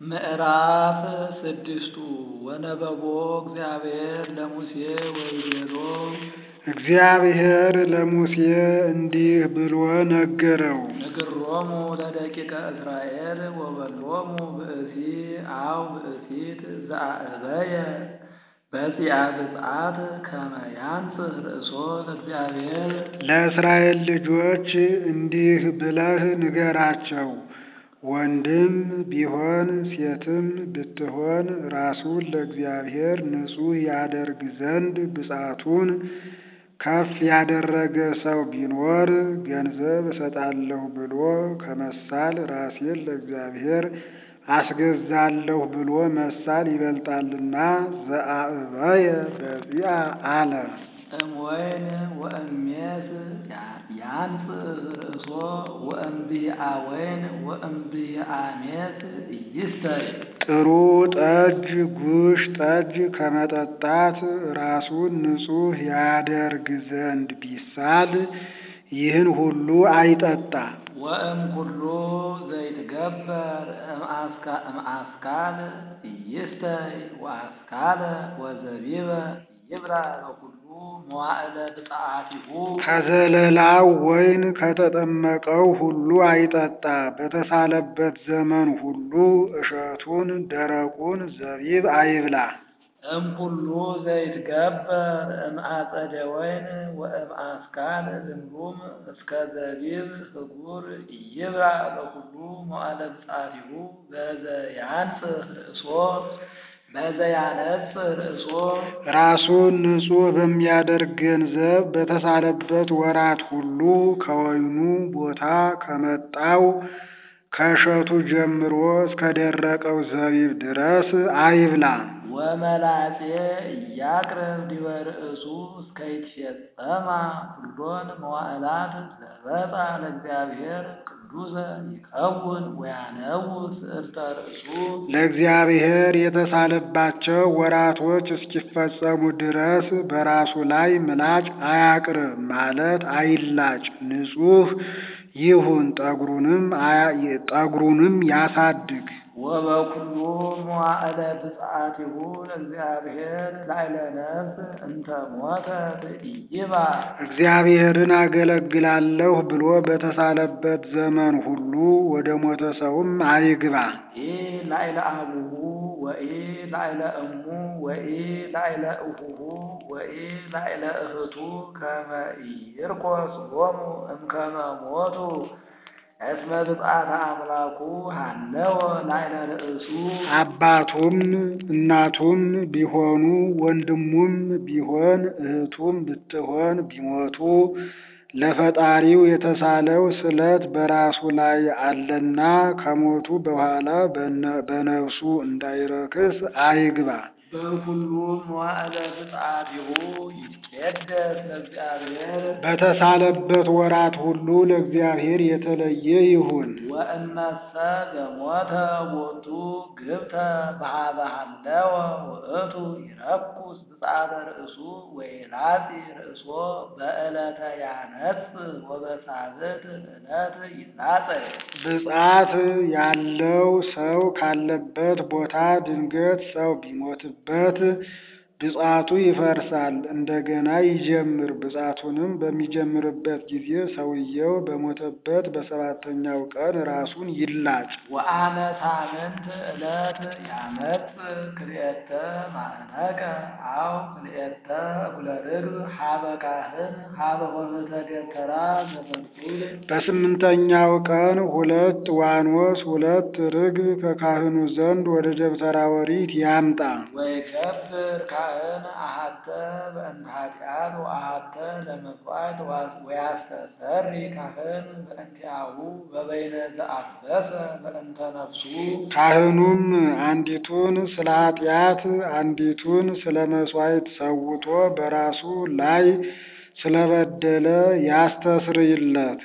ምዕራፍ ስድስቱ ወነበቦ እግዚአብሔር ለሙሴ ወይቤሎ እግዚአብሔር ለሙሴ እንዲህ ብሎ ነገረው። ንግሮሙ ለደቂቀ እስራኤል ወበሎሙ ብእሲ አው ብእሲት ዘአእበየ በጺአ ብፅዓት ከመ ያንጽህ ርእሶ ለእግዚአብሔር ለእስራኤል ልጆች እንዲህ ብለህ ንገራቸው። ወንድም ቢሆን ሴትም ብትሆን ራሱን ለእግዚአብሔር ንጹሕ ያደርግ ዘንድ ብፅዓቱን ከፍ ያደረገ ሰው ቢኖር ገንዘብ እሰጣለሁ ብሎ ከመሳል ራሴን ለእግዚአብሔር አስገዛለሁ ብሎ መሳል ይበልጣልና ዘአእበየ በጺአ አለ። እምወይን ወእሜስ ያንጽህ ርእሶ ወእምብሂአ ወይን ወእምብሂአ ሜስ ኢይስተይ ጥሩ ጠጅ ጉሽ ጠጅ ከመጠጣት ራሱን ንጹሕ ያደርግ ዘንድ ቢሳል ይህን ሁሉ አይጠጣ። ወእም ኩሉ ዘይትገበር እምአስካል ኢይስተይ ወአስካለ ወዘቢበ ይብላ በኩሉ መዋዕለ ብፅዓቲሁ ከዘለላው ወይን ከተጠመቀው ሁሉ አይጠጣ። በተሳለበት ዘመን ሁሉ እሸቱን ደረቁን ዘቢብ አይብላ። እምኩሉ ዘይትገበር እምአጸደ ወይን ወእምአስካል ዝንጉም እስከ ዘቢብ ህጉር ይብላ በኩሉ መዋዕለ ብፅዓቲሁ በዘያንጽህ ርእሶ በዘያነጽህ ርእሶ ራሱን ንጹሕ በሚያደርግ ገንዘብ በተሳለበት ወራት ሁሉ ከወይኑ ቦታ ከመጣው ከእሸቱ ጀምሮ እስከ ደረቀው ዘቢብ ድረስ አይብላ። ወመላጼ እያቅርብ ዲበ ርእሱ እስከ ይትፌጸማ ኩሎን መዋዕላት ዘበፃ ለእግዚአብሔር ቅዱሰ ይከውን ወያነውስ እርተ ርእሱ ለእግዚአብሔር የተሳለባቸው ወራቶች እስኪፈጸሙ ድረስ በራሱ ላይ ምላጭ አያቅርብ ማለት አይላጭ፣ ንጹሕ ይሁን። ጠጉሩንም ጠጉሩንም ያሳድግ። ወበኩሉ መዋዕለ ብፅዓቲሁ ለእግዚአብሔር ላዕለ ነፍስ እንተ ሞተት ኢይባ እግዚአብሔርን አገለግላለሁ ብሎ በተሳለበት ዘመን ሁሉ ወደ ሞተ ሰውም አይግባ። ኢ ላዕለ አቡሁ ወኢ ላዕለ እሙ ወኢ ላዕለ እሁሁ ወኢ ላዕለ እህቱ ከመ ኢይርኮስ ሎሙ እምከመ ሞቱ እስመ ብፅዓተ አምላኩ ሃለወ ላዕለ ርእሱ አባቱም እናቱም ቢሆኑ ወንድሙም ቢሆን እህቱም ብትሆን ቢሞቱ ለፈጣሪው የተሳለው ስለት በራሱ ላይ አለና ከሞቱ በኋላ በነፍሱ እንዳይረክስ አይግባ። በኩሉ መዋዕለ ብፅዓቲሁ ይትቄደስ ለእግዚአብሔር በተሳለበት ወራት ሁሉ ለእግዚአብሔር የተለየ ይሁን። ወእመሰ ዘሞተ ቦቱ ግብተ በሃበ ሃለወ ውእቱ ይረኩስ ብፅዓተ ርእሱ ወይላጺ ርእሶ በዕለተ ያነጽህ ወበሳብዕት ዕለት ይላጸይ ብፅዓት ያለው ሰው ካለበት ቦታ ድንገት ሰው ቢሞትበት ብፅዓቱ ይፈርሳል፣ እንደገና ይጀምር። ብፅዓቱንም በሚጀምርበት ጊዜ ሰውየው በሞተበት በሰባተኛው ቀን ራሱን ይላጭ። ወአመ ሳምንት ዕለት ያመጽእ ክልኤተ ማዕነቀ አው ክልኤተ እኩለ ርግብ ሀበ ካህን ሀበ ሆህተ ደብተራ ዘፈርሱል በስምንተኛው ቀን ሁለት ዋኖስ ሁለት ርግብ ከካህኑ ዘንድ ወደ ደብተራ ኦሪት ያምጣ። ወይገብር ካህን አሃተ በእንተ ኃጢአት ወአሃተ ለመሥዋዕት ወያስተሰሪ ካህን በእንቲአሁ በበይነ ዘአፍሰሰ በእንተ ነፍሱ ካህኑም አንዲቱን ስለ ኃጢአት አንዲቱን ስለ መሥዋዕት ሰውቶ በራሱ ላይ ስለበደለ ያስተስርይለት።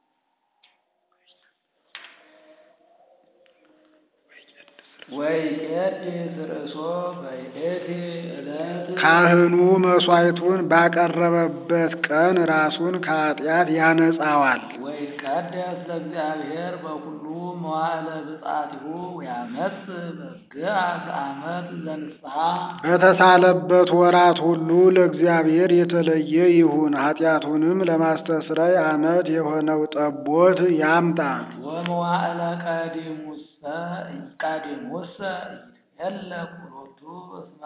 ወይቄድስ ርእሶ በይእቲ ዕለት ካህኑ መሥዋዕቱን ባቀረበበት ቀን ራሱን ከኃጢአት ያነጻዋል። ወይትቀደስ ለእግዚአብሔር በኩሉ መዋዕለ ብፅዓቲሁ ወያመጽ በግአ ዘአመት ዘንስሐ በተሳለበት ወራት ሁሉ ለእግዚአብሔር የተለየ ይሁን። ኃጢአቱንም ለማስተስረይ ዓመት የሆነው ጠቦት ያምጣ። ወመዋዕለ ቀዲሙሰ ቀዲሙሰ ይትሄለቅ ሎቱ እስመ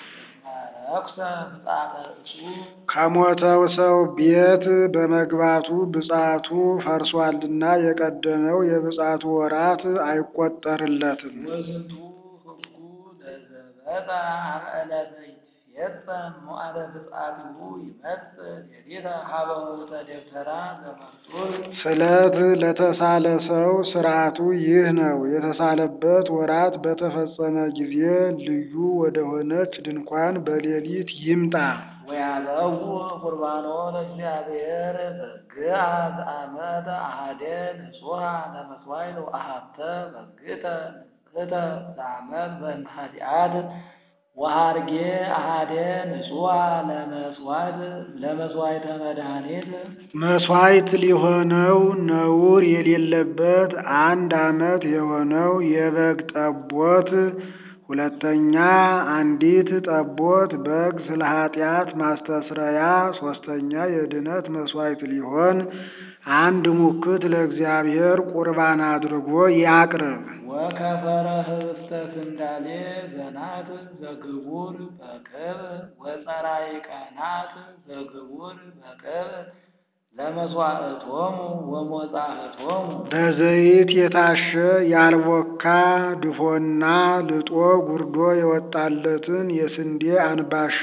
ረኩሰ ብፅዓተ እሱ ከሞተው ሰው ቤት በመግባቱ ብፅዓቱ ፈርሷልና የቀደመው የብፅዓቱ ወራት አይቆጠርለትም። ወዝንቱ ህጉ ለዘበጣ አምዕለተ ይትፌጸም መዋዕለ ብፅዓቲሁ ይመጽእ ሌሊተ ሀበ ውእተ ደብተራ ዘመርጡል ስለት ለተሳለ ሰው ሥርዓቱ ይህ ነው። የተሳለበት ወራት በተፈጸመ ጊዜ ልዩ ወደሆነች ድንኳን በሌሊት ይምጣ። ወያበው ቁርባኖ ለእግዚአብሔር በግአ ዘአመተ አሐደ ንጹሐ ለመስዋዕት ወአሐተ በግእተ ንጽሕተ ዘአመት በእንተ ኃጢአት ወሐርጌ አሐደ ንጹሐ ለመስዋዕት ለመስዋዕተ መድኃኒት መሥዋዕት ሊሆነው ነውር የሌለበት አንድ ዓመት የሆነው የበግ ጠቦት፣ ሁለተኛ አንዲት ጠቦት በግ ስለ ኃጢአት ማስተስረያ፣ ሶስተኛ የድነት መሥዋዕት ሊሆን አንድ ሙክት ለእግዚአብሔር ቁርባን አድርጎ ያቅርብ። ወከፈረ ህብስተ ስንዳሌ ዘናት ዘግቡር በቅብ ወፀራይ ቀናት ዘግቡር በቅብ ለመስዋዕቶሙ ወሞጻዕቶሙ በዘይት የታሸ ያልቦካ ድፎና ልጦ ጉርዶ የወጣለትን የስንዴ አንባሻ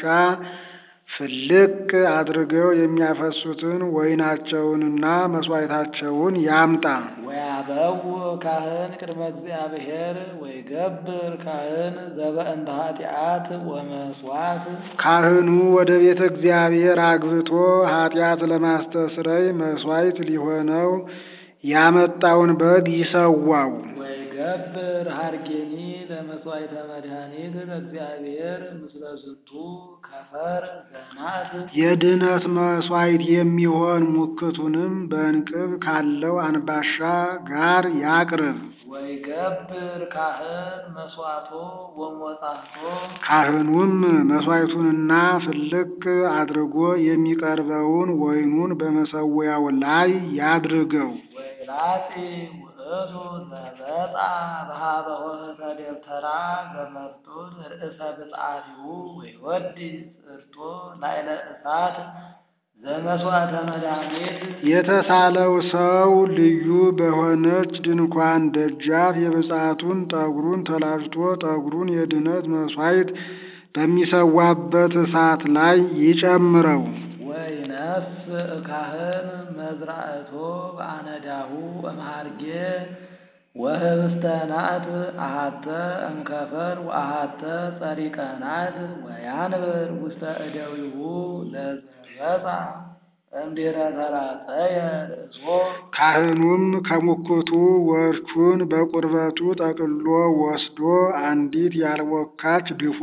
ፍልቅ አድርገው የሚያፈሱትን ወይናቸውንና መሥዋዕታቸውን ያምጣ። ወያበው ካህን ቅድመ እግዚአብሔር ወይገብር ካህን ዘበእንተ ኃጢአት ወመስዋዕት ካህኑ ወደ ቤተ እግዚአብሔር አግብቶ ኃጢአት ለማስተስረይ መሥዋዕት ሊሆነው ያመጣውን በግ ይሰዋው። ወይገብር ሀርጌኒ ለመስዋዕተ መድኃኒት ለእግዚአብሔር ምስለ ዝንቱ ከፈር ዘናት የድኅነት መሥዋዕት የሚሆን ሙክቱንም በእንቅብ ካለው አንባሻ ጋር ያቅርብ። ወይገብር ካህን መስዋዕቶ ወሞጻዕቶ ካህኑም መሥዋዕቱንና ፍልቅ አድርጎ የሚቀርበውን ወይኑን በመሠዊያው ላይ ያድርገው። ወይላጺ ውእቱ ዘበጣ በሀበ ሆህተ ደብተራ ዘመርጡል ርእሰ ብፅዓቲሁ ወይወዲ ጽርቶ ላዕለ እሳት ዘመስዋዕተ መድኃኒት የተሳለው ሰው ልዩ በሆነች ድንኳን ደጃፍ የብፅዓቱን ጠጉሩን ተላጭቶ ጠጉሩን የድኅነት መሥዋዕት በሚሰዋበት እሳት ላይ ይጨምረው። ወይነስ ካህን መዝራእቶ በአነዳሁ እምሃርጌ ወህብስተ ናት አሃተ እምከፈር ወአሃተ ጸሪቀ ናት ወያንብር ውስተ እደዊሁ ለዘበፃ እምድኅረ ተራጸየ ርእሶ ካህኑም ከሙክቱ ወርቹን በቁርበቱ ጠቅልሎ ወስዶ አንዲት ያልቦካች ድፎ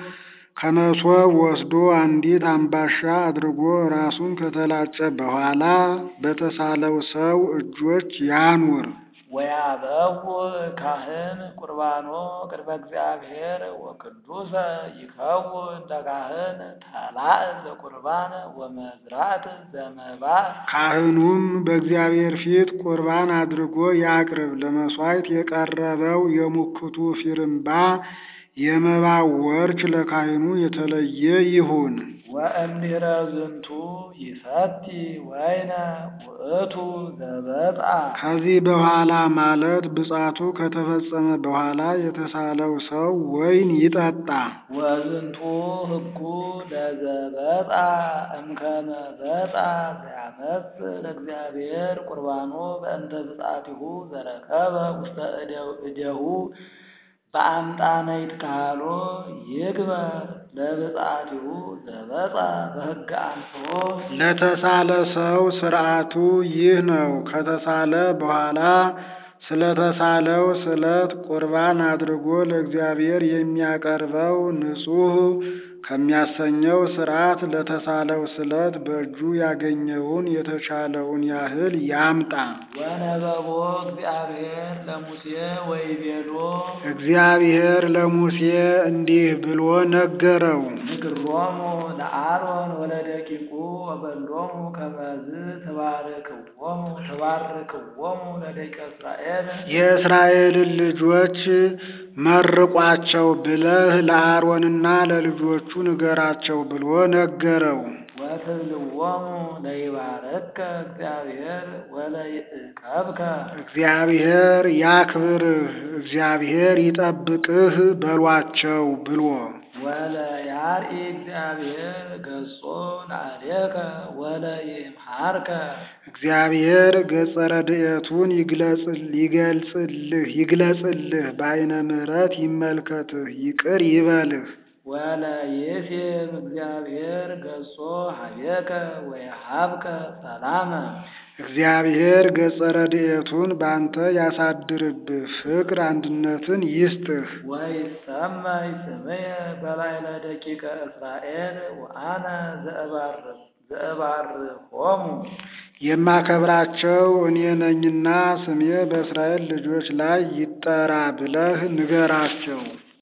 ከመሶብ ወስዶ አንዲት አምባሻ አድርጎ ራሱን ከተላጨ በኋላ በተሳለው ሰው እጆች ያኑር። ወያበው ካህን ቁርባኖ ቅድመ እግዚአብሔር ወቅዱሰ ይከውን ለካህን ተላእ ዘቁርባን ወመዝራት ዘመባእ ካህኑም በእግዚአብሔር ፊት ቁርባን አድርጎ ያቅርብ። ለመሥዋዕት የቀረበው የሙክቱ ፊርምባ የመባው ወርች ለካህኑ የተለየ ይሁን። ወእምድኅረ ዝንቱ ይፈቲ ወይነ ውእቱ ዘበጣ ከዚህ በኋላ ማለት ብፅዓቱ ከተፈጸመ በኋላ የተሳለው ሰው ወይን ይጠጣ። ወዝንቱ ህጉ ለዘበጣ እምከመ በጣ ዘያመጽእ ለእግዚአብሔር ቁርባኖ በእንተ ብፅዓቲሁ ዘረከበ ውስተ እደሁ በአምጣነ ይትካህሎ ይግበር ለብፅዓቲሁ ዘበጣ በሕገ አንጽሖ ለተሳለ ሰው ሥርዓቱ ይህ ነው። ከተሳለ በኋላ ስለተሳለው ስለት ቁርባን አድርጎ ለእግዚአብሔር የሚያቀርበው ንጹሕ ከሚያሰኘው ሥርዓት ለተሳለው ስለት በእጁ ያገኘውን የተቻለውን ያህል ያምጣ። ወነበቦ እግዚአብሔር ለሙሴ ወይቤሎ እግዚአብሔር ለሙሴ እንዲህ ብሎ ነገረው። ንግሮሙ ለአሮን ወለደቂቁ ወበሎሙ ከመዝ ትባርክዎሙ ትባርክዎሙ ለደቂቀ እስራኤል የእስራኤልን ልጆች መርቋቸው ብለህ ለአሮንና ለልጆቹ ንገራቸው ብሎ ነገረው። ወትብልዎሙ ለይባረከ እግዚአብሔር ወለይዕቀብከ እግዚአብሔር ያክብርህ፣ እግዚአብሔር ይጠብቅህ በሏቸው ብሎ ወለያርኢ እግዚአብሔር ገጾ ለአሌከ ወለይምሃርከ እግዚአብሔር ገጸ ረድኤቱን ይገልጽልህ ይግለጽልህ፣ በዓይነ ምሕረት ይመልከትህ፣ ይቅር ይበልህ። ወለይሴም እግዚአብሔር ገጾ ሀቤከ ወየሃብከ ሰላመ እግዚአብሔር ገጸ ረድኤቱን ባንተ ያሳድርብህ፣ ፍቅር አንድነትን ይስጥህ። ወይሰመይ ስምየ በላዕለ ደቂቀ እስራኤል ወአነ ዘእባርኮሙ የማከብራቸው እኔ ነኝና ስሜ በእስራኤል ልጆች ላይ ይጠራ ብለህ ንገራቸው።